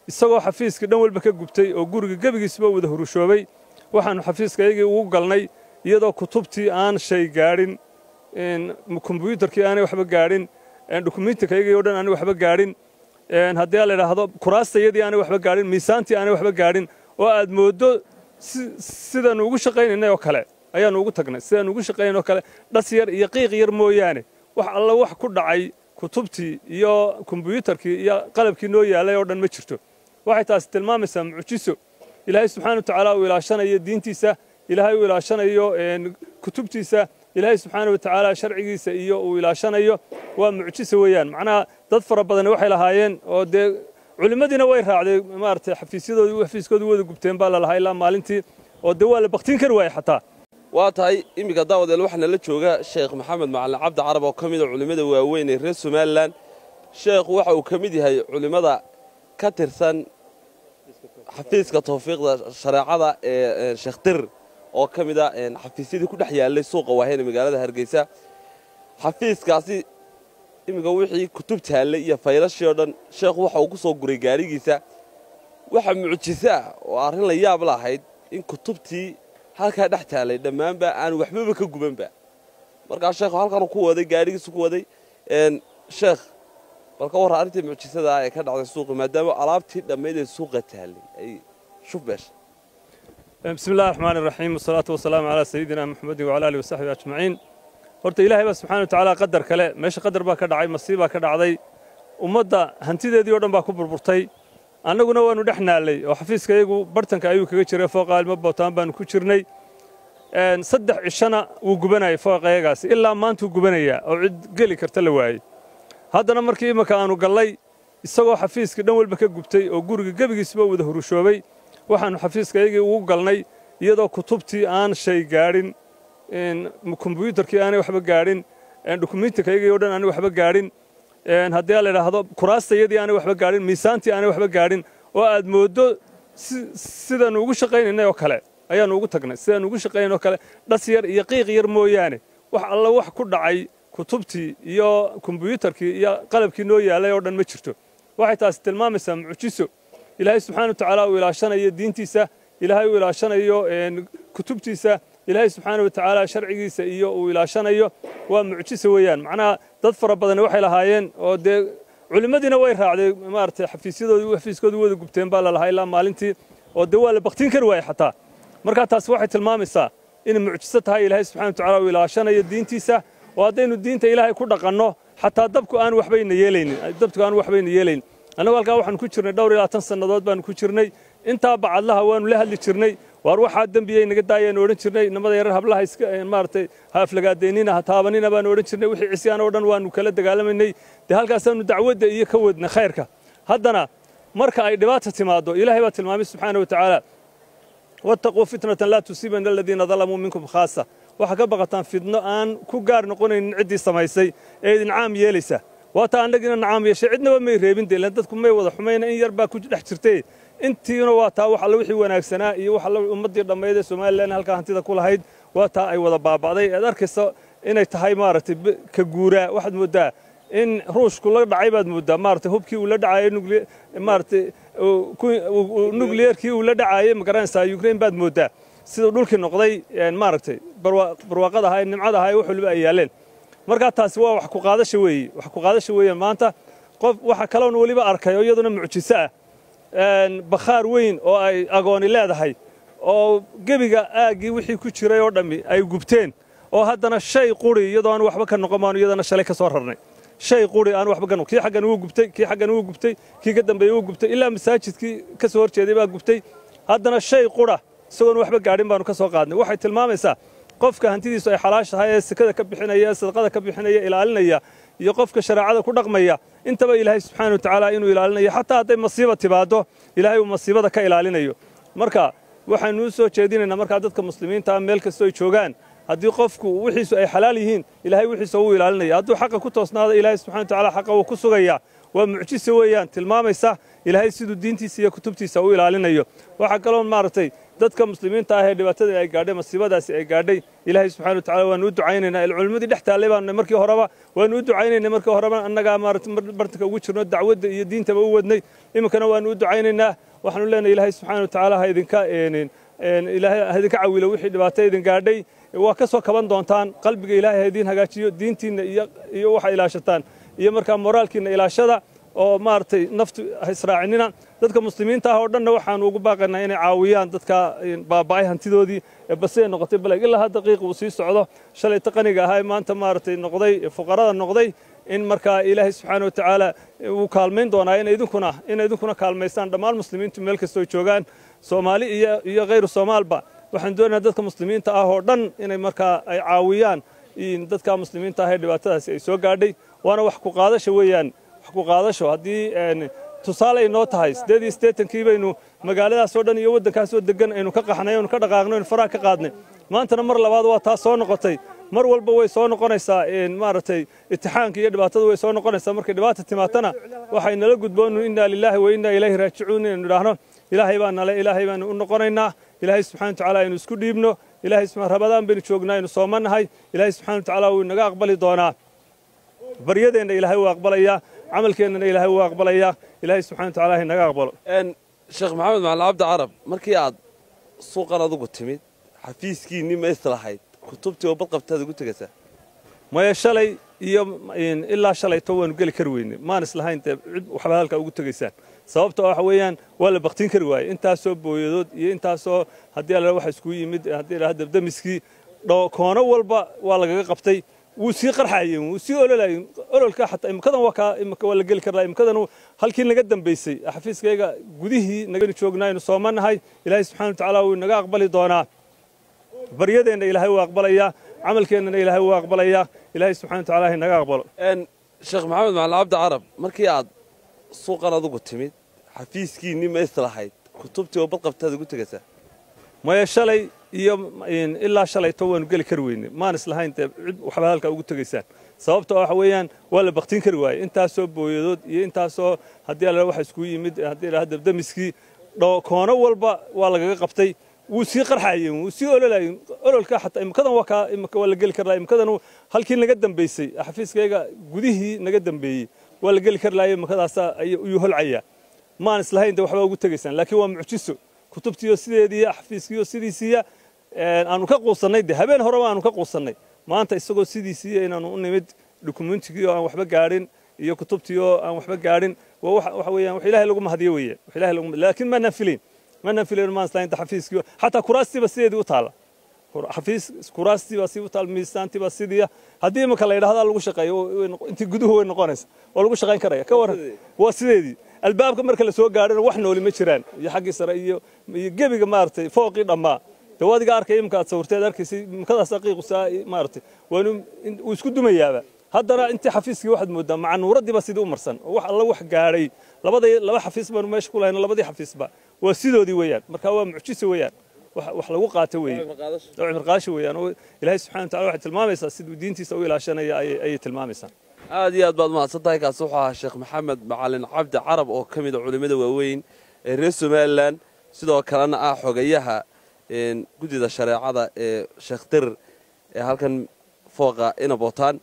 isagoo xafiiskii dhan walba ka gubtay oo guriga gebigiisba wada hurushoobay waxaannu xafiiskayagii ugu galnay iyadoo kutubtii aan shay gaadhin kombuyuutarkii aanay waxba gaadhin dukumiintikayagii oo dhan aanay waxba gaadhin haddii la idhaahdo kuraastayadii aanay waxba gaadhin miisaantii aanay waxba gaadhin oo aad mooddo sidaannu ugu shaqaynaynay oo kale ayaannu ugu tagnay sidaannu ugu shaqaynayn oo kale dhas yar iyo qiiq yar mooyaane wax alla wax ku dhacay kutubtii iyo kombuyuutarkii iyo qalabkii noo yaalay oo dhan ma jirto waxay taasi tilmaamaysaa mucjiso ilaahay subxaana wa tacaala uu ilaashanayo diintiisa ilaahay uu ilaashanayo kutubtiisa ilaahay subxaana wa tacaala sharcigiisa iyo uu ilaashanayo waa mucjiso weeyaan macnaha dad fara badani waxay lahaayeen oo dee culimmadiina way raacday maaragtay xafiisyadoodii xafiiskoodii wada gubteen baa lalahaa ilaa maalintii oo dee waa la baktiin kari waayey xataa waa tahay iminka daawadeel waxaana la jooga sheekh maxamed macalin cabdi carab oo ka mida culimmada waaweyn ee reer somalilan sheekhu waxa uu ka mid yahay culimmada ka tirsan xafiiska tawfiiqda shareecada ee sheekh dir oo ka mid a xafiisyadii ku dhex yaallay suuqa waaheen ee magaalada hargeysa xafiiskaasi iminka wixii kutub taallay iyo faylashii oo dhan sheekhu waxa uu ku soo guray gaarigiisa waxa mucjiso ah oo arrin la yaab lahayd in kutubtii halkaa dhex taallay dhammaanba aan waxbaba ka gubanba markaa sheekhu halkanuu ku waday gaarigiisu ku waday sheekh bal ka warra arrintii mucjisada ah ee ka dhacday suuqa maadaama alaabtii dhammayd ee suuqa taallay ay shuf beeshay bismi illahi raxmaan iraxiim wasalaatu wasalaamu calaa sayidina maxamedin wacala alihi wasaxbi ajmaciin horta ilaahay baa subxana wa tacaala qadar kale meesha qadar baa ka dhacay masiibaa ka dhacday ummadda hantideedii o dhan baa ku burburtay annaguna waannu dhex naallay oo xafiiskayagu bartanka ayuu kaga jiray fooqa ilmo bootaan baannu ku jirnay saddex cishana wuu gubanayay fooqayagaasi ilaa maantuu gubanayaa oo cid geli karta la waayey haddana markii imminka aannu gallay isagoo xafiiskii dhan walba ka gubtay oo guriga gebigiisba wada hurushoobay waxaannu xafiiskayagii ugu galnay iyadoo kutubtii aan shay gaadhin kombuyuutarkii aanay waxba gaadhin dukumiintikayagii oo dhan aanay waxba gaadhin haddii la idhaahdo kuraastayadii aanay waxba gaadhin miisaantii aanay waxba gaadhin oo aad mooddo sidaannu ugu shaqaynaynay oo kale ayaannu ugu tagnay sidaannu ugu shaqaynayn oo kale dhas yar iyo qiiq yar mooyaane wax alla wax ku dhacay kutubtii iyo kombuyuutarkii iyo qalabkii noo yaalay oo dhan ma jirto waxay taasi tilmaamaysaa mucjiso ilaahay subxaana wa tacaala uu ilaashanayo diintiisa ilaahay uu ilaashanayo kutubtiisa ilaahay subxaana wa tacaala sharcigiisa iyo uu ilaashanayo waa mucjiso weeyaan macnaha dad fara badani waxay lahaayeen oo dee culimmadiina way raacday maaragtay xafiisyadoodii xafiiskoodii wada gubteen baa lalahaa ilaa maalintii oo dee waa la baktiin kari waayey xataa markaa taasi waxay tilmaamaysaa inay mucjiso tahay ilaahay subxana wa tacaala uu ilaashanayo diintiisa oo haddaynu diinta ilaahay ku dhaqanno xataa dabku aan waxbayna yeelaynin dabku aan waxbayna yeelaynin annagu halkaa waxaanu ku jirnay dhowr iyo labaatan sannadood baanu ku jirnay intaa bacadlaha waanu la hadli jirnay waar waxaa dembiyay naga daayaanu odhan jirnay namada yarar hablaha iska maaragtay ha aflagaadeynina ha taabanina baanu odhan jirnay wixii cisyaan oo dhan waanu kala dagaalamaynay dee halkaasaanu dacwadda iyo ka wadnay khayrka haddana marka ay dhibaata timaaddo ilaahay baa tilmaamay subxaana wa tacaala wattaquu fitnatan laa tusiibana aladiina dalamuu minkum khaasa waxaa ka baqataan fidno aan ku gaar noqonaynin ciddii samaysay ee idin caam yeelaysa waata annagina nacaam yeeshay cidnaba may reebin de ilaan dadku may wada xumayna in yar baa ku dhex jirtay intiina waa taa wax alla wixii wanaagsanaa iyo wax alla ummaddii dhammayd ee somalilan halkaa hantida ku lahayd waa taa ay wada baaba'day ead arkaysa inay tahay maaragtay ka guuraa waxaad mooddaa in ruushku la dhacay baad mooddaa maaragtay hubkii uu la dhacayay maaragtay nukliyeerkii uu la dhacayay magaranaysaa ukraine baad mooddaa siduu dhulkii noqday maaragtay barwaaqada ahaa nimcada ahaa wax waliba ay yaaleen markaa taasi waa wax ku qaadasha weeye wax ku qaadasha weeye maanta qof waxa kaloon weliba arkay oo iyaduna mucjiso ah bakhaar weyn oo ay agooni leedahay oo gebiga aaggii wixii ku jiray oo dhammi ay gubteen oo haddana shay quri iyadoo aan waxba ka noqon baanu iyadana shalay ka soo rarnay shay quri aan waxba ka noqon kii xaggan wuu gubtay kii xaggan wuu gubtay kii ka dambeeyey wuu gubtay ilaa masaajidkii ka soo horjeeday baa gubtay haddana shay qura isagoon waxba gaadhin baanu ka soo qaadnay waxay tilmaamaysaa qofka hantidiisu ay xalaash tahay ee sekada ka bixinaya ee sadaqada ka bixinaya ilaalinaya iyo qofka shareecada ku dhaqmaya intaba ilaahay subxaana wa tacaala inuu ilaalinayo xataa hadday masiiba timaaddo ilaahay uu masiibada ka ilaalinayo marka waxaynu u soo jeedinaynaa markaa dadka muslimiinta meel kastoo ay joogaan haddii qofku wixiisu ay xalaal yihiin ilaahay wixiisa wuu ilaalinaya hadduu xaqa ku toosnaado ilaahay subxana wa tacaala xaqa wuu ku sugayaa waa mucjiso weeyaan tilmaamaysa ilaahay siduu diintiisa iyo kutubtiisa u ilaalinayo waxaa kaloo maaragtay dadka muslimiinta ah ee dhibaatada ay gaadhay masiibadaasi ay gaadhay ilaahay subxana watacala waanu u ducaynaynaa culimmadii dhex taallay baanu markii horeba waanu u ducaynaynay markii horeba annagaa maarata bartanka ugu jirno dacwadda iyo diintaba u wadnay iminkana waanu u ducaynaynaa waxaanu leenahay ilaahay subxana watacaala ha idinka ilaahay ha idinka cawilo wixii dhibaato idin gaadhay waa ka soo kaban doontaan qalbiga ilaahay ha idiin hagaajiyo diintiinna iyo iyo waxa ilaashataan iyo markaa moraalkiinna ilaashada oo maaragtay naftu israacinina dadka muslimiinta ah oo dhanna waxaanu ugu baaqaynaa inay caawiyaan dadka baaba'ay hantidoodii basee noqotay balag ilaa hadda qiiq uu sii socdo shalayta qaniga ahaa ee maanta maaragtay noqday fuqarada noqday in markaa ilaahay subxaana watacaala uu kaalmayn doonaa in idinkuna in idinkuna kaalmaystaan dhammaan muslimiintu meel kastoo joogaan soomaali iyo iyo khayru soomaalba waxaan doonayaa dadka muslimiinta ah oo dhan inay markaa ay caawiyaan dadka muslimiinta ah ee dhibaatadaasi ay soo gaadhay waana wax ku qaadasho weeyaan wax ku qaadasho haddii tusaale ay noo tahay siddeed iyo siddeetankii baynu magaaladaas oo dhan iyo waddankaas oo degan aynu ka qaxnay aynu ka dhaqaaqnay aynu faraha ka qaadnay maantana mar labaad waa taas soo noqotay mar walba way soo noqonaysaa maaragtay itixaanka iyo dhibaatadu way soo noqonaysaa markay dhibaata timaatana waxay nala gudboonu innaa lilaahi wa innaa ilayhi raajicuun inaynu idhaahno ilaahay baa nale ilaahay baanu u noqonaynaa ilaahay subxana watacaala aynu isku dhiibno ilaahay rabadaan baynu joognaa aynu soomannahay ilaahay subxana watacaala wuu inaga aqbali doonaa baryadeenna ilaahay wuu aqbalayaa camalkeennana ilaahay wuu aqbalayaa ilaahay subxana watacaala ha inaga aqbalo sheekh maxamed macalin cabdi carab markii aad suuqan adugu timid xafiiskiinni ma islahayd kutubtii oo badqabtaad ugu tegaysaa maya shalay iyo ilaa shalayto waanu geli kari weyne maan islahayn dee cid waxba halkaa ugu tegaysaan sababta waxa weeyaan waa la baktin kari waaye intaasoo booyadood iyo intaasoo haddii alla waxa iskugu yimid haddii la dabdamiskii koono walba waa lagaga qabtay wuu sii qarxayeen wuu sii ololayen ololka xataa imikadan waa kaa imika waa la geli karaa imikadan halkii naga dambaysay xafiiskayga gudihii naganu joognaa aynu soomanahay ilaahay subxana watacaala wuu inaga aqbali doonaa baryadeenna ilaahay wuu aqbalayaa camalkeennana ilaahay wuu aqbalayaa ilaahay subxana watacaala ha inaga aqbalo sheekh maxamed macalin cabdi carab markii aad suuqan adugu timid xafiiskiinni ma islahayd kutubtii oo badqabtaad ugu tegaysaa maya shalay iyo ilaa shalayto waanu geli kari weyne maan islahayn dee cid waxba halkaa ugu tegaysaan sababta waxa weeyaan waa la baktin kari waaye intaasoo booyadood iyo intaasoo haddii alla waxa iskugu yimid haddii la dabdamiskii koono walba waa lagaga qabtay wuu sii qarxayeen wuu sii ololayen ololka xataa imikadan waa kaa imika waa la geli karaa imikadan halkii naga dambaysay xafiiskayga gudihii naga dambeeyey waa la geli kari laaya imikadaasa ayuu holcayaa maan islahayn de waxba ugu tegaysaan laakiin waa mucjiso kutubtiiyo sideediiya xafiiskiiyo sidiisiiya aanu ka quusannay de habeen horeba aanu ka quusannay maanta isagoo sidiisiiya inaanu u nimid dukumentigiioo aan waxba gaadhin iyo kutubtiioo aan waxba gaadhin waxa weeyaan wax ilaahay lagu mahadiyo weeye wax ilaahay lagu laakiin ma nafilayn ma nafilayn maan islahayn de xafiiskiiyo xataa kuraastiiba sideedii u taalla xafiis kuraastiiba si u taal miisaantiiba sidiiya haddii imika la yidhahdaa lagu shaqeeyo intii guduhu way noqonaysa waa lagu shaqayn karaya ka waran waa sideedii albaabka marka la soo gaadhana wax nooli ma jiraan iyo xaggii sare iyo iyo gebiga maaragtay fooqii dhammaa de waad iga arkay imika aad sawirteed arkaysay imikadaas aqiiqusaa maaragtay waanu uu isku dumayaaba haddana intii xafiiskii waxaad moodaa macanuuradiiba sidii u marsan oo wax alla wax gaadhay labada laba xafiis baanu meesha ku lahayno labadii xafiisba waa sidoodii weeyaan marka waa mucjiso weeyaan wax lagu qaato weeye oo cibirqaasho weeyaan oo ilaahay subxana watacala waxay tilmaamaysaa siduu diintiisa u ilaashanaya ayay tilmaamaysaa aad iyo aad baad mahadsan tahay kaasi wuxuu ahaa sheekh maxamed macalin cabdi carab oo ka mid a culimmada waaweyn ee reer somalilan sidoo kalena ah xogayaha guddida shareecada ee sheekh dirir ee halkan fooqa inabotaan